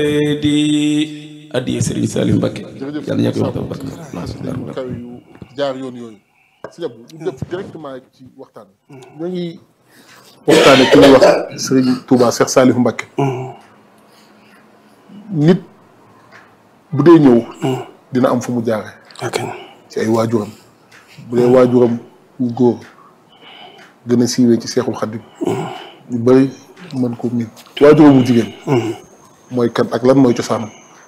di addiye Serigne Salim Mbacké jërëjëf yàlla ñàkk waxtaan Mbacké yu kaw yu jaar yoon yooyu si jàpp ñu def directement ci waxtaan ñoo ngi waxtaane ki ñuy wax Serigne Touba Cheikh Salif Mbacké nit bu dee ñëw dina am fu mu jaare ok ci ay waajuram bu dee waajuram wu góor gën a siiwee ci Seexul Xaddim ñu bëri mën ko miin waajuram wu jigéen mooy kan ak lan mooy cosaanam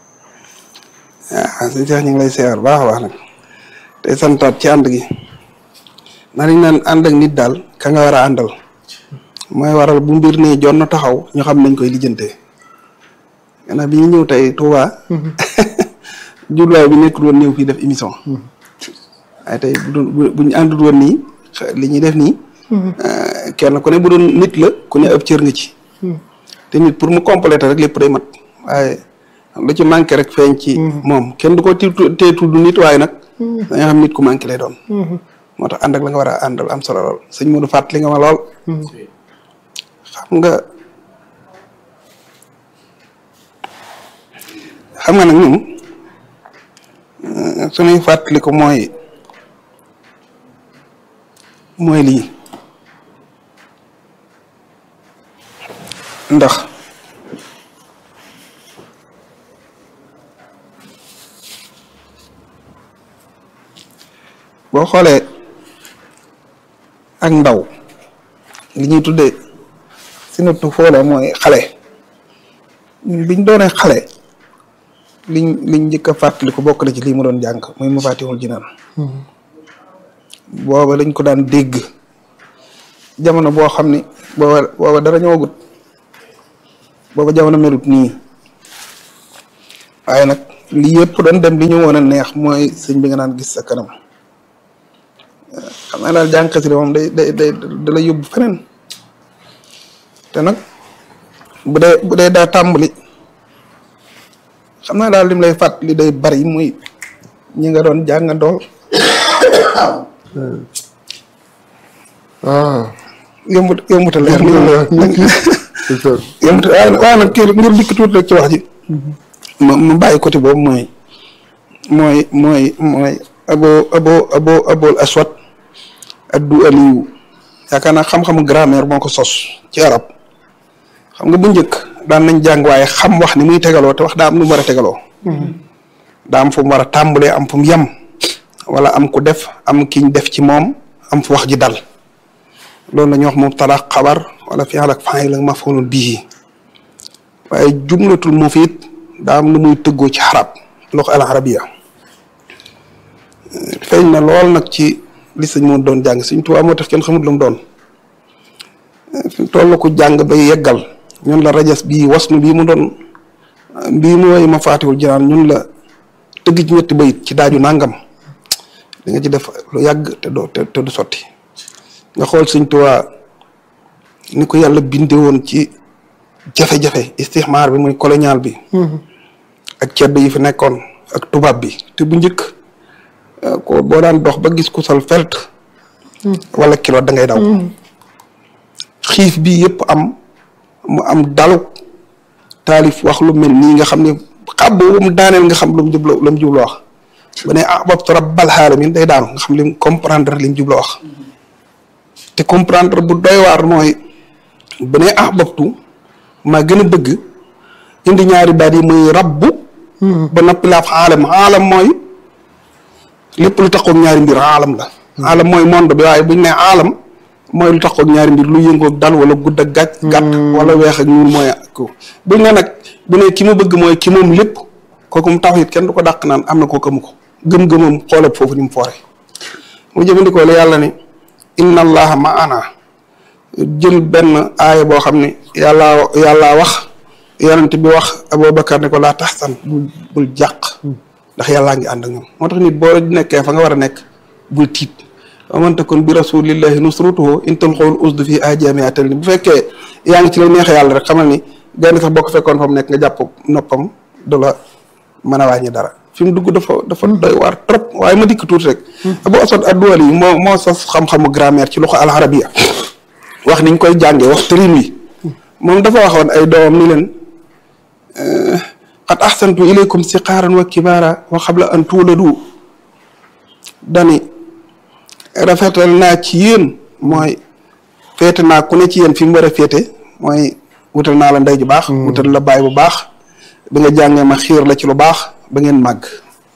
ah sëñ Cheikh ñu ngi lay seewar baax a baax nag tey santaat ci ànd gi na dañ naan ànd ak nit daal ka nga war a àndal mooy waral bu mbir nii jon na taxaw ñu xam nañ koy lijjantee gannaaw bi ñu ñëw tey Touba jubluwaay bi nekkul woon ñëw fii def émission waaye tey bu doon bu ñu àndul woon nii xa- li ñuy def nii kenn ku ne bu doon nit la ku ne ab cër nga ci te nit pour mu compléter rek lépp day mat waaye lu ci manqué rek feeñ ci moom kenn du ko ti tee tudd nit waaye nag da nga xam nit ku manqué lay doon moo tax ànd ak la nga war a àndal am solo lool sëñ Modou fàttali nga ma lool xam nga xam nga nag ñun euh, suñuy fàttali ko mooy mooy lii ndax boo xoolee ak ndaw li ñuy tuddee sinatu foole mooy xale ñun biñ doonee xale liñ liñ njëkk a fàttali ko bokk na ci lii mu doon jàng muy Mafatihul Jinaan booba dañ ko daan dégg jamono boo xam ni booba booba dara ñëwagut booba jamono melut nii waaye nag li yëpp doon dem li ñu woon a neex mooy sëñ bi nga naan gis sa kanam xam naa daal jàng xasida moom day day day da lay yóbbu feneen te nag bu dee bu dee daa tàmbali xam naa daal lim lay fàttali day bari muy ñi nga doon jàngandool ah yombut yombut a leer yombut waaye nag waaye nag kii ngir dikk tuuti rek ci wax ji ma ma bàyyi côté boobu mooy mooy mooy mooy abo abo abo abol aswad addu aliyu yaakaar naa xam-xamu grammaire moo ko sos ci arab xam nga bu njëkk daan nañ jàng waaye xam wax ni muy tegaloo te wax daa am nu mu war a tegaloo daa am fu mu war a tàmbalee am fu mu yem wala am ku def am kiñ def ci moom am fu wax ji dal loolu la ñuy wax mubtada xabar wala fi'l ak fa'il ak maf'ulun bihi waaye jumlatul mufiid daa am lu muy tëggoo ci xarab loxo al arabiya feeñ na lool nag ci li sëñ moo doon jàng Sëñ Tuubaa moo tax kenn xamut lu mu doon fi toll ko jàng bay yeggal ñun la rajas bii wasnu bii mu doon bii mu woy Mafaatihul Jinaan ñun la tëgg ci ñetti bayit ci daaju nangam di nga ci def lu yàgg te doo te du sotti nga xool Sëñ Tuubaa ni ko yàlla binde woon ci jafe-jafe istixmaar bi muy colonial bi ak cedd yi fi nekkoon ak tubaab bi te bu njëkk ko boo daan dox ba gis ku sol felt wala kilo da ngay daw xiif bi yëpp am mu am dalu taalif wax lu mel nii nga xam ne xab boobu mu daaneel nga xam lu mu jublu lu mu jublu wax ba ne ahbabtu rabbal alamin day daanu nga xam lim comprendre lim jublu wax te comprendre bu doy waar mooy ba ne ahbabtu maa gën a bëgg indi ñaari baat yi muy rabbu ba noppi laaf aalam aalam mooy lépp lu taxoog ñaari mbir aalam la aalam mooy monde bi waaye buñ ne aalam mooy lu taxoog ñaari mbir lu yëngoog dal wala gudd ak gàtt gàtt wala weex ak ñuul mooy ko buñ ne nag bu ne ki mu bëgg mooy ki moom lépp kooku mu tawhid kenn du ko dàq naan am na kooku amu ko gëm-gëmam xoolal foofu ni mu foore mu jëfandikoo la yàlla ne inna allaha maana jël benn aaya boo xam ne yàllaa yàllaa wax yonent bi wax Abubakar ne ko laa taxsan bul bul jàq ndax yàllaa ngi ànd ak ñoom moo tax nit boo nekkee fa nga war a nekk bul tiit wa man takun bi rasulillahi nusratuhu in tulqul usdu fi ajamiatal ni bu fekkee yaa ngi ci la neexee yàlla rek xamal ni gaynde sax boo ko fekkoon fa mu nekk nga jàpp noppam du la mën a wàññi dara fi mu dugg dafa dafa doy waar trop waaye ma dikk tuuti rek Abu Asad ad-Duwali yi moo moo sos xam-xamu grammaire ci loxo al-arabiyya wax niñ koy jàngee wax tërin wi moom dafa waxoon ay doomam ni leen qad ahsantu ilaykum siqaaran wa kibaara wa xabla an tuuladu dani rafetal naa ci yéen mooy féete naa ku ne ci yéen fi mu war a féete mooy wutal naa la ndey ju baax wutal la baay bu baax bi nga jàngee ma xiir la ci lu baax ba ngeen màgg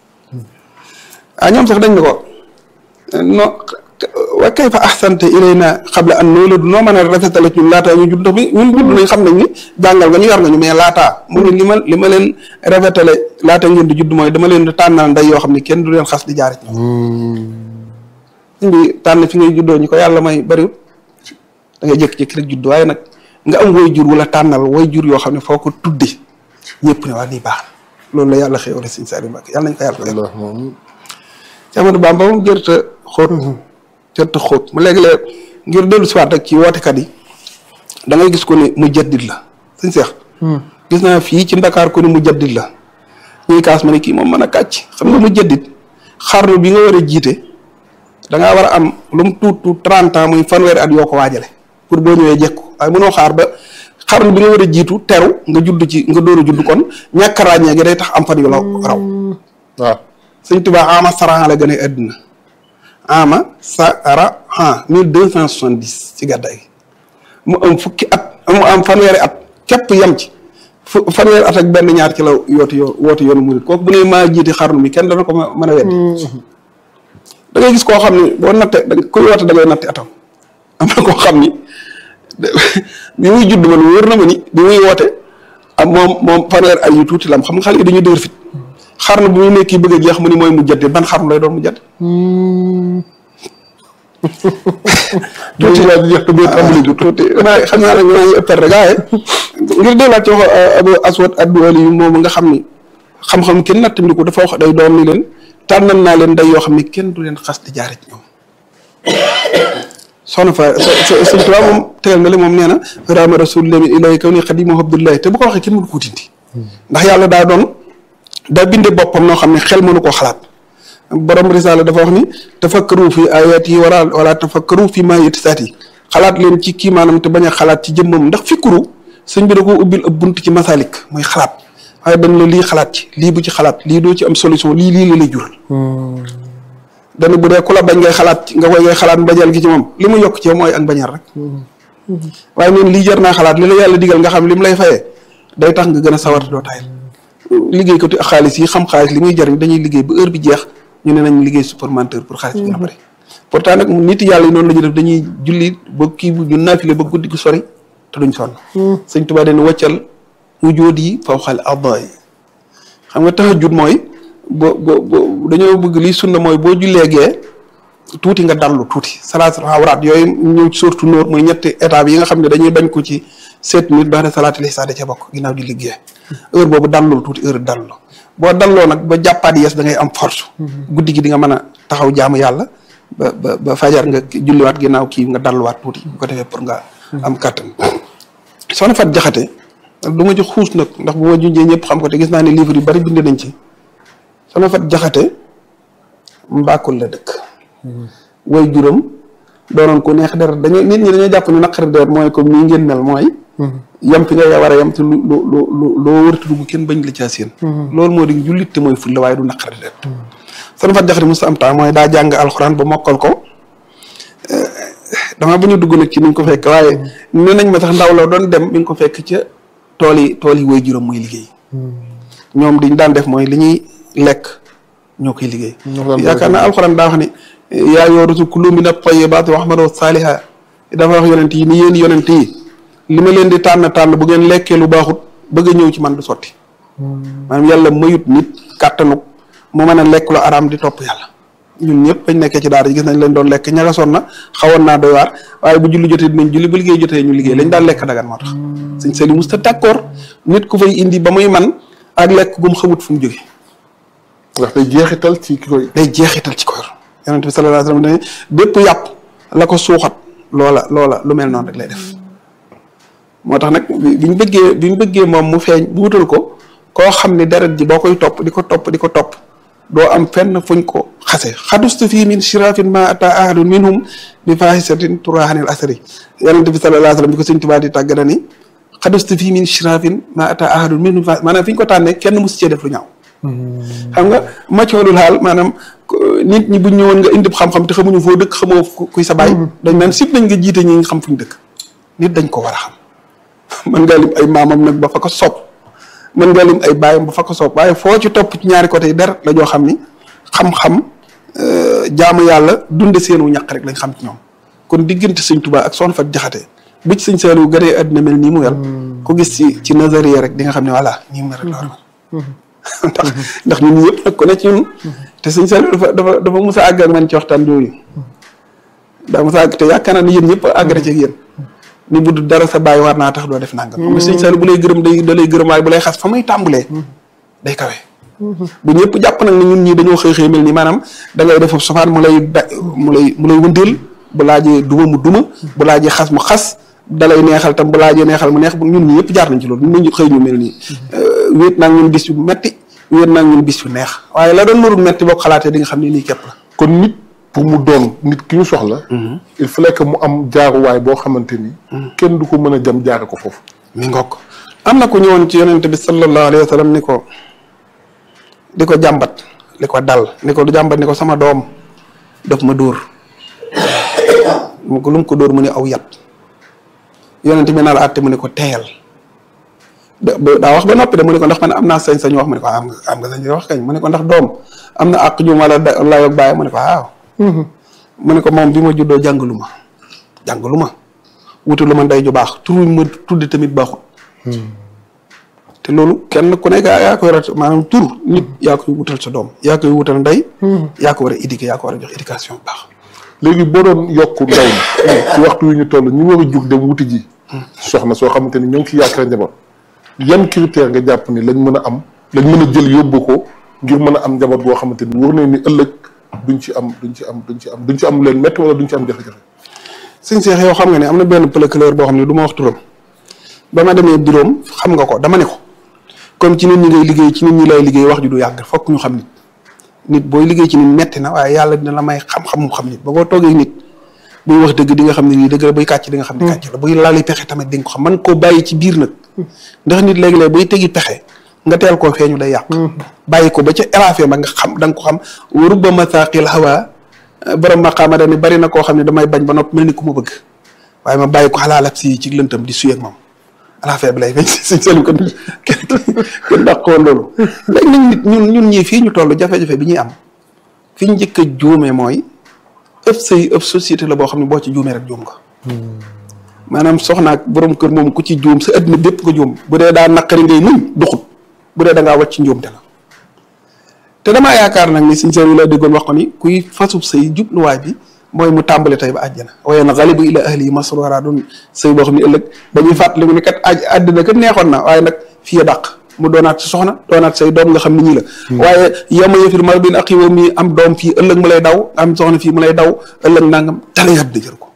ah ñoom sax dañ ne ko no wa kayfa ahsanta ilayna qabla an nuuladu noo mën a rafetale ci ñun laataa ñu judd ndax bi ñun judd nañ xam nañ ni jàngal nga ñu yar nga ñu mais laataa mu ne li ma li ma leen rafetale laata ngeen di judd mooy dama leen di tànnal ndey yoo xam ne kenn du leen xas di jaar ci ñoom bi tànn fi ngay juddoo ñu ko yàlla may bariwul da ngay jékki-jékki rek judd waaye nag nga am way jur wala tànnal way jur yoo xam ne foo ko tudde ñëpp ne waa lii baax na loolu la yàlla xëy wala Sëñ Saliou Mbacké yàlla nañ ko yàlla Allah moom ci Amadou Bamba moom jërta xóot jërta xóot mu léegi-léeg ngir dellu siwaat rek ci wootekat yi da ngay gis ko ni mu jaddit la sëñ Seex gis naa fii ci Ndakaar ko ni mu jaddit la ñuy kaas ma ne kii moom mën a kàcc xam nga mu jaddit xarnu bi nga war a jiite da ngaa war a am lu mu tuut tuut trente ans muy fanweeri at yoo ko waajale pour boo ñëwee jekku waaye mënoo xaar ba xarnu bi nga war a jiitu teru nga judd ci nga door a judd kon ñàkk a ràññee gi day tax am fan yu la raw waaw sëñ Tuubaa ama saran la gën a àddina ama sara han mille deux cent soixante dix ci gàddaay mu am fukki at mu am fanweeri at képp yem ci fu fanweeri at ak benn ñaar ci la yooti yoo woote yoonu murit kooku bu ne maa jiite xarnu mi kenn dana ko mën a weddi da ngay gis koo xam ni boo natte da kuy woote da ngay natte atam am na koo xam ni bi muy judd man wóor na ma ni bi muy woote am moom moom fanweeri at yu tuuti lam xam nga xale yi dañuy dëgër fit xarnu bu muy nekk bëgg a jeex mu ni mooy mu jaddi ban xarnu lay doon mu jaddi tuuti laa di jeex te boo tàmbali ju tuuti maa xam naa nag maa ngi ëppal rek waaye ngir delluwaat ci wax Abu Aswad ad-Duwali yu moom nga xam ni xam-xam kenn nattandi ko dafa wax day doom ni leen tànnal naa leen day yoo xam ne kenn du leen xas di jaare ci ñoom soxna fa sëñ Tuubaa moom tegal na le moom nee na raama rasulillah min ilahi kaw ni xadimu abdullahi te bu ko waxee kenn mënu ko tindi ndax yàlla daa doon daa binde boppam noo xam ne xel mënu koo xalaat borom risaala dafa wax ni tafakkaru fi ayat yi wala wala tafakkaru fi maa yetisaat yi xalaat leen ci kii maanaam te bañ a xalaat ci jëmmam ndax fikkuru sëñ bi da ko ubbil ab bunt ci masalik mooy xalaat waaye dañ la lii xalaat ci lii bu ci xalaat lii doo ci am solution lii lii la lay jural dana bu dee ku la bañ ngay xalaat nga koy ngay xalaat mbañeel gi ci moom li mu yokk ci yow mooy ak mbañeel rek waaye neen lii jar naa xalaat li la yàlla digal nga xam li mu lay fayee day tax nga gën a sawar doo tayal liggéey ko xaalis yi xam xaalis li muy jariñ dañuy liggéey ba heure bi jeex ñu ne nañ liggéey supplémentaire pour xaalis bi gën a bëri pourtant nag nit yàlla yi noonu la ñuy def dañuy julli ba kii bu ñu naafile ba guddi gu sori te duñ sonn sëñ Tuubaa dañu wàccal wujóot yi faw xal adda yi xam nga tahajjud mooy bo bo bo dañoo bëgg lii sunna mooy boo jullee gee tuuti nga dallu tuuti salaatul awraat yooyu ñëw surtout nóor mooy ñetti étape yi nga xam ne dañuy bañ ko ci sept minutes baax na salaatul isha da ca bokk ginnaaw di liggéey heure boobu dallul tuuti heure dallu boo dalloo nag ba jàppaat yees da ngay am force guddi gi di nga mën a taxaw jaamu yàlla ba ba ba fajar nga julliwaat ginnaaw kii nga dalluwaat tuuti bu ko defee pour nga am kàttan soxna Fat Jaxate du ma ci xuus nag ndax bu ma junjee ñëpp xam ko te gis naa ne livre yu bari bind nañ ci soxna Fat Jaxate mbaakul la dëkk way juróom doonoon ku neex deret dañoo nit ñi dañoo jàpp ne naqari deret mooy comme nii ngeen mel mooy yam fi nga war a yam te lu lu lu loo wërta dugg kenn bañ la caa seen loolu moo di jullit te mooy fulla waaye du naqari deret soxna Fat Jaxate musta am temps mooy daa jàng alxuraan ba mokkal ko dama ba ñu dugg nag ci ni ñu ko fekk waaye ne nañ ma sax ndaw la doon dem mi ngi ko fekk ca tool yi tool yi way juróom muy liggéey ñoom diñ daan def mooy li ñuy lekk ñoo koy liggéey yaakaar naa alxuraan daa wax ne yaa yoo rusul kulu min at-tayyibaati wa ahmadu saaliha dafa wax yonent yi ni yéen yonent yi li ma leen di tànn tànn bu ngeen lekkee lu baaxut bëgg a ñëw ci man du sotti maanaam yàlla mayut nit kàttanuk mu mën a lekk lu araam di topp yàlla ñun ñëpp bañ nekkee ci daara gis nañ leen doon lekk ñagasoon na xawoon naa doy waar waaye bu julli jotee dinañ julli bu liggéey jotee ñu liggéey lañ daan lekk dagan moo tax sëñ Saliou musta d'accord nit ku fay indi ba muy man ak lekk gum xamut fu mu jóge ndax day jeexital ci ki koy day jeexital ci ko yor yonent bi sallallahu alayhi wasallam ne bépp yàpp la ko suuxat loola loola lu mel noonu rek lay def moo tax nag bi ñu bëggee bi ñu bëggee moom mu feeñ bu wutal ko koo xam ne deret ji boo koy topp di ko topp di ko topp doo am fenn fuñ ko xase xadustu fii min shirafin ma ata ahadun minhum bi fahisatin turahanil asri yonent bi sallallahu alayhi wasallam bi ko sëñ Tuubaa di tàgg na ni xadustu fii min shirafin ma ata ahadun min maanaam fi ñu ko tànnee kenn mosu cee def lu ñaaw xam nga maccoolul xaal maanaam nit ñi buñ ñëwoon nga indi xam-xam te xamuñu foo dëkk xamoo kuy sa baay dañ naan sib nañ nga jiite ñi nga xam fuñ dëkk nit dañ ko war a xam mën ngaa lim ay maamam nag ba fa ko soob mën ngaa lim ay baayam ba fa ko soob waaye foo ci topp ci ñaari côté yi der la joo xam ni xam-xam jaamu yàlla dunde seenu ñaq rek lañ xam ci ñoom kon diggante sëñ Tuubaa ak soxna Fat Jaxate bu ci sëñ Saaliw gënee àddina mel nii mu wel ko gis ci ci nazariya rek di nga xam ne voilà nii mu rek la war ndax ndax ñun ñëpp nag ko ne ci ñun te sëñ Saaliw dafa dafa dafa mos a àgg ak man ci waxtaan yooyu daa mos a àgg te yaakaar naa ne yéen ñëpp àgg na ci ak yéen ni bu dara sa bàyyi war naa tax doo def nangam. xam nga sëñ Saaliw bu lay gërëm day da lay gërëm waaye bu lay xas fa muy tàmbulee day kawe. bu ñëpp jàpp nag ne ñun ñii dañoo xëy xëy mel ni maanaam da ngay def sofaan mu lay da mu lay mu lay wëndeel bu laajee duma mu duma bu laajee xas mu xas dalay neexal tam bu laajee neexal mu neex ñun ñi yëpp jaar nañ ci loolu ñun ñu xëy ñu mel nii wéet naa ñun bis yu metti wéet naa ñun bis yu neex waaye la doon nuru metti boo ko xalaatee di nga xam ne nii képp la kon nit pour mu doon nit ki ñu soxla il fallait que mu am jaaruwaay boo xamante ni kenn du ko mën a jam jaare ko foofu mi ngokk am na ku ñëwoon ci yonente bi sallallahu alayhi wa sallam ni ko di ko jàmbat li ko dal ni ko du jàmbat ni ko sama doom daf ma dóor mu ko lu mu ko dóor mu ne aw yat yonente bi naa la àtte mu ne ko teeyal daa wax ba noppi de mu ne ko ndax man am naa sañ-sañ wax mu ne ko am nga am nga sañ wax kañ mu ne ko ndax doom am na àq jum wala layoog bàyyi mu ne ko waaw mu ne ko moom bi ma juddoo jàngalu ma jàngalu ma wutalu ma ndey ju baax tur ma tuddi tamit baaxul te loolu kenn ku nekk yaa koy rat maanaam tur nit yaa koy wutal sa doom yaa koy wutal ndey yaa ko war a éduquer yaa ko war a jox éducation bu baax léegi boo doon yokk ndaw ñi ci waxtu yu ñu toll ñu war a jug dem wuti ji soxna soo xamante ni ñoo ngi ci yaakaar njaboot yan critère nga jàpp ni lañ mën a am lañ mën a jël yóbbu ko ngir mën a am njaboot goo xamante ni wóor nañ ni ëllëg duñ ci am duñ ci am duñ ci am duñ ci am leen métti wala duñ ci am jafe-jafe sëñ Cheikh yow xam nga ne am na benn procureur boo xam ne du ma wax turam ba ma demee bureau xam nga ko dama ne ko comme ci nit ñi ngay liggéey ci nit ñi lay liggéey wax ju du yàgg fokk ñu xam nit nit booy liggéey ci nit metti na waaye yàlla dina la may xam-xam mu xam nit ba boo toogee nit buy wax dëgg di nga xam ne lii dëgg la buy kàcc di nga xam ne kàcc la buy laali pexe tamit di nga ko xam man koo bàyyi ci biir nag ndax nit léegi-léeg buy tegi pexe nga teel koo feeñu day yàq bàyyi ko ba ca érafé ba nga xam da nga ko xam wa rubba masaqil hawa borom maqaama dani bari na koo xam ne damay bañ ba nopp mel ni ku ma bëgg waaye ma bàyyi ko xalaalab si ci lëntam di suyeeg moom alaafee bi lay feeñ suñ seen ko kenn kenn dàq ko woon loolu léegi nag nit ñun ñun ñii fii ñu toll jafe-jafe bi ñuy am fi ñu njëkk a juumee mooy ëpp sëy ëpp société la boo xam ne boo ci juumee rek juum nga maanaam soxnaak borom kër moom ku ci juum sa adduna bépp nga juum bu dee daa naqari ngay muñ duxut bu dee da ngaa wàcc njuumte la te damaa yaakaar nag ni suñ seen la déggoon wax ko ni kuy fasub sëy jubluwaay bi mooy mu tàmbali tey ba àjjana waaye na xalibu ila ahli yi masrura doon sëy boo xam ne ëllëg dañuy fàttali mu ne kat aj àddina kat neexoon na waaye nag fii dàq mu doonaat si soxna doonaat say doom nga xam ni ñi la waaye yama yëfir mar bin ak yow mi am doom fii ëllëg mu lay daw am soxna fii mu lay daw ëllëg nangam tala yàdd jër ko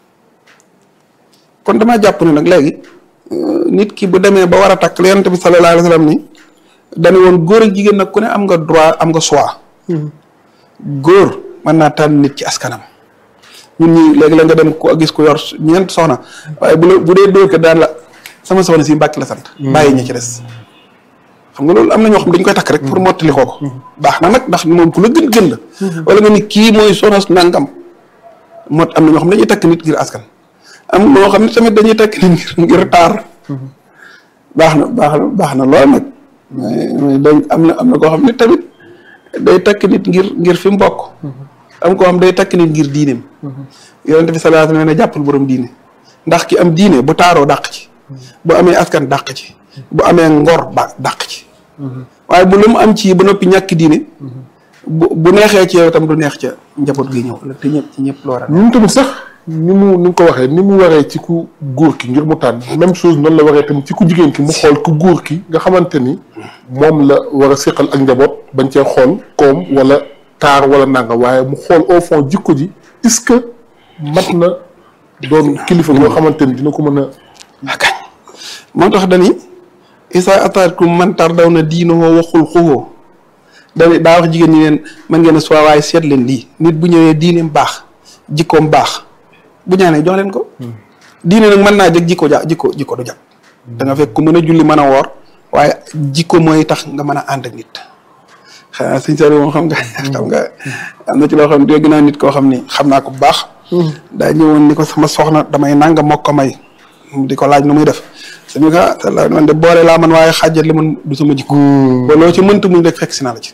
kon damaa jàpp ne nag léegi nit ki bu demee ba war a takk la yonent bi sallallahu alayhi wa sallam ni dañu woon góor ak jigéen nag ku ne am nga droit am nga choix góor mën naa tànn nit ci askanam ñun ñii léegi la nga dem ko gis ko yor ñeent soxna waaye bu la bu dee dóor ko daan la sama soxna si mbàkk la sant bàyyi ñi ci des xam nga loolu am na ñoo xam dañ koy takk rek pour mottali koo ko baax na nag ndax moom ku la gën gën la wala nga ni kii mooy soxna nangam mot am na ñoo xam dañuy takk nit ngir askan am ñoo xam ne tamit dañuy takk nit ngir ngir taar baax na baax na baax na lool nag mais dañ am na am na koo xam ne tamit day takk nit ngir ngir fi mu bokk am koo xam day takk nit ngir diineem yonente bi sallallahu alayhi wa sallam ne jàppal borom diine ndax ki am diine bu taaroo dàq ci bu amee askan dàq ci bu amee ngor ba dàq ci waaye bu lu mu am ci ba noppi ñàkk diine bu bu neexee ci yow tam du neex ca njaboot gi ñëw te ñëpp ci ñëpp loola ñun tamit sax ni mu ni nga ko waxee ni mu waree ci ku góor ki ngir mu tànn même chose noonu la waree tamit ci ku jigéen ki mu xool ku góor ki nga xamante ni moom la war a séqal ak njaboot bañ cee xool koom wala taar wala nanga waaye mu xool au fond jikko ji est-ce que mat na doon kilifa boo xamante ni dina ko mën a akañ moo tax dani isa ataatkum man tardaw na diinoo waxul xuwoo dani daa wax jigéen ñi leen man ngeen a soi waaye seet leen lii nit bu ñëwee diineem baax jikkoom baax bu ñaanee jox leen ko diine nag mën naa jag jikko ja jikko jikko du jag da nga fekk ku mën a julli mën a woor waaye jikko mooy tax nga mën a ànd ak nit xanaa sëñ Saliou moom xam nga xam nga am na ci loo xam ne dégg naa nit koo xam ni xam naa ko bu baax daa ñëwoon ni ko sama soxna damay nanga mokk ko may di ko laaj nu muy def suñu ka te la man de boole laa man waaye xaajat li man du sama jikko ba loo ci mënta muñ rek fekk si naa la ci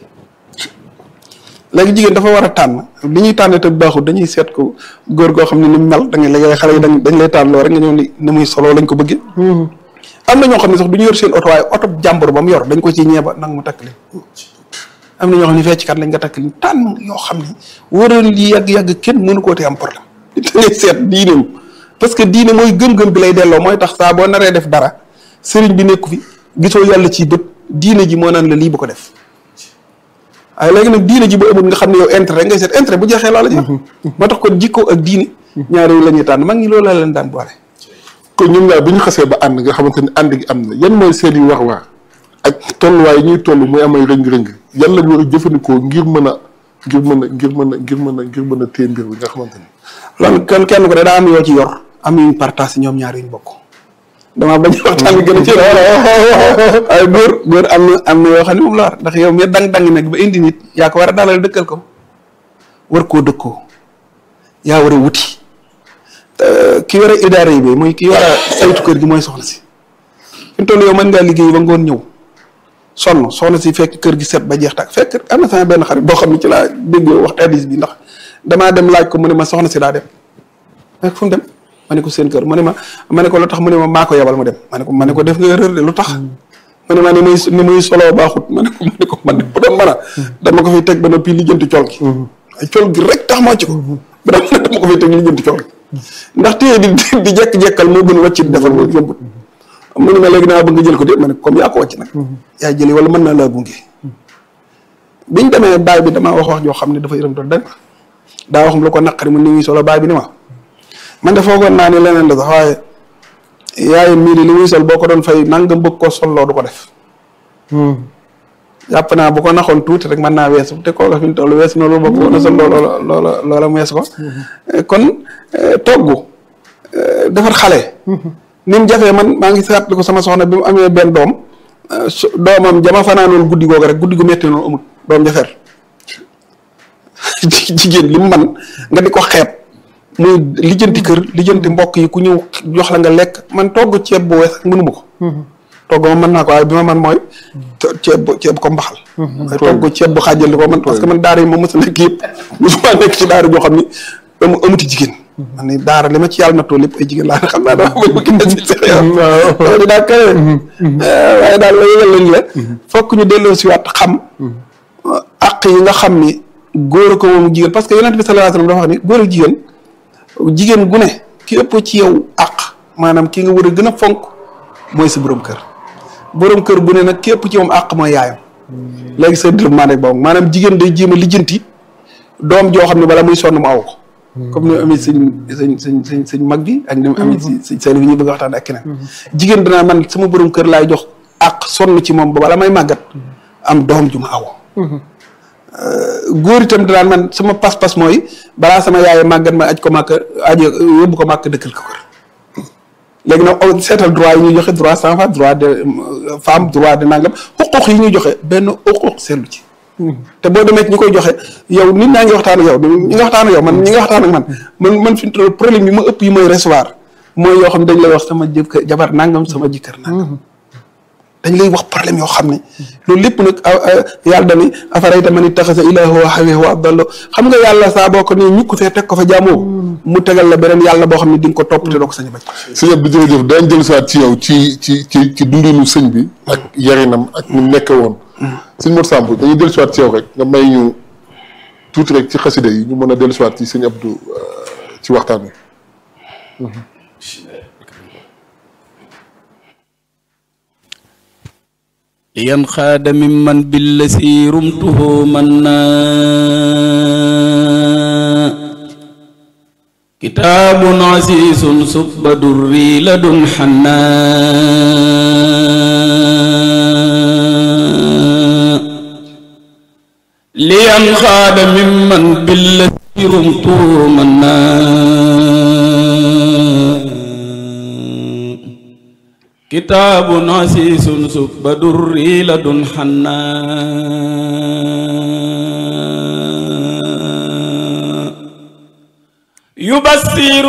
léegi jigéen dafa war a tànn li ñuy tànn te baaxul dañuy seet ko góor goo xam ne ni mu mel da ngay léegi xale yi dañ dañ lay tànn loo rek nga ñëw ni ni muy solo lañ ko bëggee am na ñoo xam ne sax du ñu yor seen oto waaye oto jàmbur ba mu yor dañ ko ci ñeeba nag mu takk leen am na ñoo xam ne fecckat lañ nga takk leen tànn yoo xam ne wóoral li yàgg-yàgg kenn mënu koo te am problème da ngay seet diineem parce que diine mooy gëm-gëm bi lay delloo mooy tax saa boo naree def dara sëriñ bi nekku fi gisoo yàlla ci bët diine ji moo naan la lii bu ko def waaye léegi nag diine ji bu amul nga xam ne yow intérêt ngay seet intérêt bu jeexee laa la jeex moo tax kon jikko ak diine ñaari la ñuy tànn mag ñi loolu la leen daan boole kon ñoom ñaar bi ñu xasee ba ànd nga xamante ni ànd gi am na yan mooy seen i wax waa ak tolluwaay yi ñuy toll muy amay rëng-rëng yan lañ war a jëfandikoo ngir mën a ngir mën a ngir mën a ngir mën a ngir mën a téye mbir bi nga xamante ni loolu kenn kenn ko de daa am yoo ci yor am yuñ partage ñoom ñaar yuñ bokk dama bañ waxtaan bi gën a ci waaye góor góor am na am na yoo xam ne moom la war ndax yow mi dang-dang nag ba indi nit yaa ko war a dalal dëkkal ko war koo dëkkoo yaa war a wuti ki war a idaara yi bi muy ki war a saytu kër gi mooy soxna si fi mu toll yow mën ngaa liggéey ba ngoon ñëw sonn soxna si fekk kër gi set ba jeex tak fekk am na sama benn xarit boo xam ne ci laa dégg wax hadis bi ndax damaa dem laaj ko mu ne ma soxna si daa dem fekk fu mu dem ma ne ko seen kër mu ne ma ma ne ko lu tax mu ne ma maa ko yebal mu dem ma ne ko ma ne ko def nga erreur de lu tax mu ne ma ni muy ni muy soloo baaxut ma ne ko ma ne ko man de bu doon mën a dama ko fiy teg ba noppi lijjanti col gi ay col gi rek tax moo ci ko ba dama dama ko fiy teg lijjanti col gi ndax téye di di jekk-jekkal moo gën wàcc defar moo yombut mu ne ma léegi naa bëgg nga jël ko de ma ne comme yaa ko wàcc nag yaa jëli wala mën naa laa gunge biñ demee baay bi damaa wax wax joo xam ne dafa yërëm doon dara daa wax lu ko naqari mu ni muy solo baay bi ni ma man de foogoon naa ne leneen la sax waaye yaay mii li muy sol boo ko doon fay nangam bëgg koo solloo du ko def jàpp naa bu ko naxoon tuuti rek mën naa weesu te kooka fi mu toll weesu na loolu bokk na sol loola loola loola mu weesu ko kon togg defar xale ni mu jafee man maa ngi seetlu ko sama soxna bi mu amee benn doom doomam jama fanaanoon guddi googu rek guddi gu métti noonu amul doom jafeer jigéen li mu man nga di ko xeeb muy lijjanti kër lijjanti mbokk yi ku ñëw jox la nga lekk man togg ceeb bu wees mënuma ko togg ma mën naa ko waaye bi ma man mooy ceeb ceeb ko mbaxal waaye togg ceeb bu xaajal ko man parce que man daara yi ma mës a nekk yëpp mosuma nekk ci daara joo xam ni amu amuti jigéen man ni daara li ma ci yàlla nattoo lépp ay jigéen laa xam naa dama bëgg bëgg na si seex yow loolu daa kawe waaye daal la yëgal lañ la fokk ñu delloo si waat xam àq yi nga xam ni góor ko moom jigéen parce que yonent bi sallallahu alayhi wasallam dafa wax ni góor ak jigéen jigéen gu ne ki ëpp ci yow àq maanaam ki nga war a gën a fonk mooy sa borom kër borom kër bu ne nag ki ëpp ci moom àq mooy yaayam léegi sa développement rek boobu maanaam jigéen day jéem a lijjanti doom joo xam ne bala muy sonn mu aw ko comme ni mu amee sëñ sëñ sëñ sëñ sëñ mag bi ak ni mu amee si sëñ seen bi ñu bëgg a waxtaan ak keneen jigéen danaa man sama borom kër laay jox àq sonn ci moom ba bala may màggat am doom ju ma aw góor itam danaan man sama pas-pas mooy balaa sama yaay màggat ma aj ko màkk aje yóbbu ko màkk dëkkal ko kër léegi nag seetal droit yi ñuy joxe droit sans femme droit de femme droit de nangam xuquq yi ñuy joxe benn xuquq seetlu ci te boo demee ñi koy joxe yow nit ñaa ngi waxtaan ak yow ñi nga waxtaan ak yow man ñi nga waxtaan ak man man man fi mu problème yi ma ëpp yi may recevoir mooy yoo xam ne dañ lay wax sama jëkkër jabar nangam sama jëkkër nangam dañ lay wax problème yoo xam ne loolu lépp nag yàlla dani afarayta man ittaxasa ilaahu hawaahu wa adallo xam nga yàlla saa boo ko ne ñukk fee teg ko fa jaamoo mu tegal la beneen yàlla boo xam ne di nga ko topp te doo ko sañ a bañ sëñ bi jërëjëf daañ jël saat ci yow ci ci ci ci dundinu sëñ bi ak yarinam ak ñu nekke woon sëñ Mor Samb dañuy dellu siwaat ci yow rek nga may ñu tuuti rek ci xasida yi ñu mën a dellu siwaat ci sëñ Abdou ci waxtaan wi لينخاد ممن بالذي رمته منا كتاب عزيز سب دري لدن حنا لينخاد ممن بالذي رمته منا kitaabun asiisun subba durri ladun xannaa yubassiru